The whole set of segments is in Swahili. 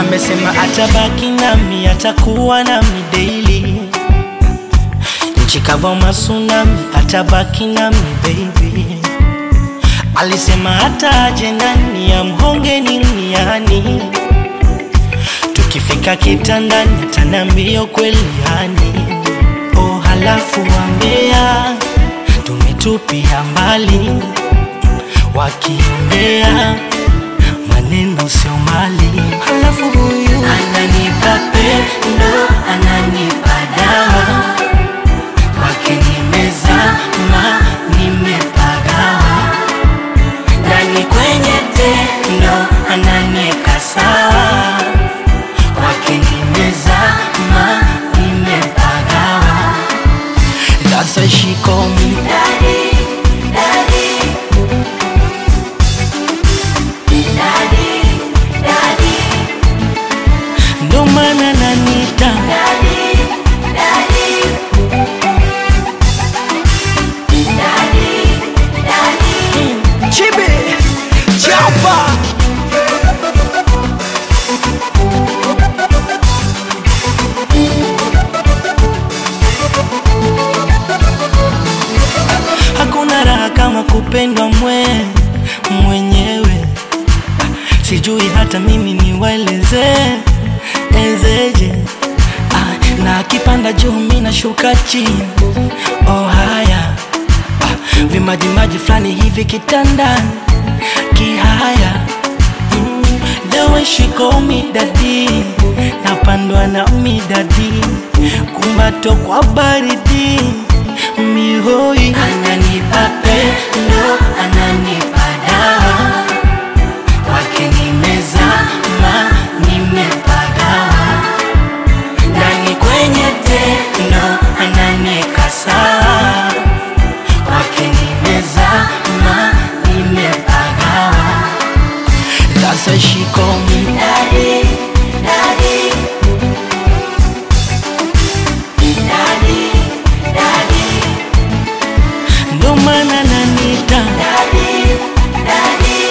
amesema atabaki nami, atakuwa nami daily. Nchi kavu masunami, atabaki nami baby. Alisema hata aje nani amhonge niniani, tukifika kitandani atanambia kweli yani. Oh, halafu wambea tumetupia mbali, wakiongea maneno sio mali. Halafu huyu ananipa pendo, ananipa dawa, kwake nimezama, nimepagawa ndani kwenye tendo, ananieka sawa, kwake nimezama, nimepagawa. That's why she call me Daddy, daddy. Daddy, daddy, ndo maana nanita daddy, daddy. Daddy, daddy. Chibi Chapa Hakuna raha kama kupendwa mwe mwenyewe, sijui hata mimi niwaeleze ezeje. Ah, na akipanda juu mi nashuka chini. Oh haya ah, vimajimaji fulani hivi kitandani kihaya mm, the way she call me daddy, napandwa na midadi kumbato kwa baridi mihoi ananipa pendo ananipa dawa kwake nimezama nimepagawa ndani kwenye tendo ananieka sawa kwake nimezama nimepagawa That's why she call me Daddy, daddy. Daddy, daddy. ndo maana nanita Daddy, daddy.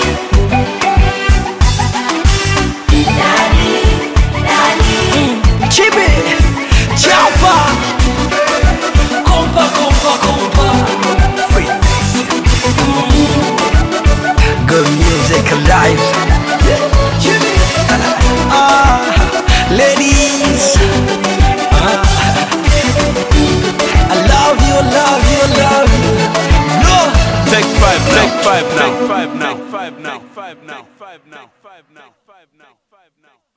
Daddy, daddy. Chibi Chapa Kompa kompa kompa Good music alive Ah, ladies Ah, I love you, love you, love you No Take five now. Take five now. Take five now. Take five now. Take five now. Take five now. Take five now. Take five now.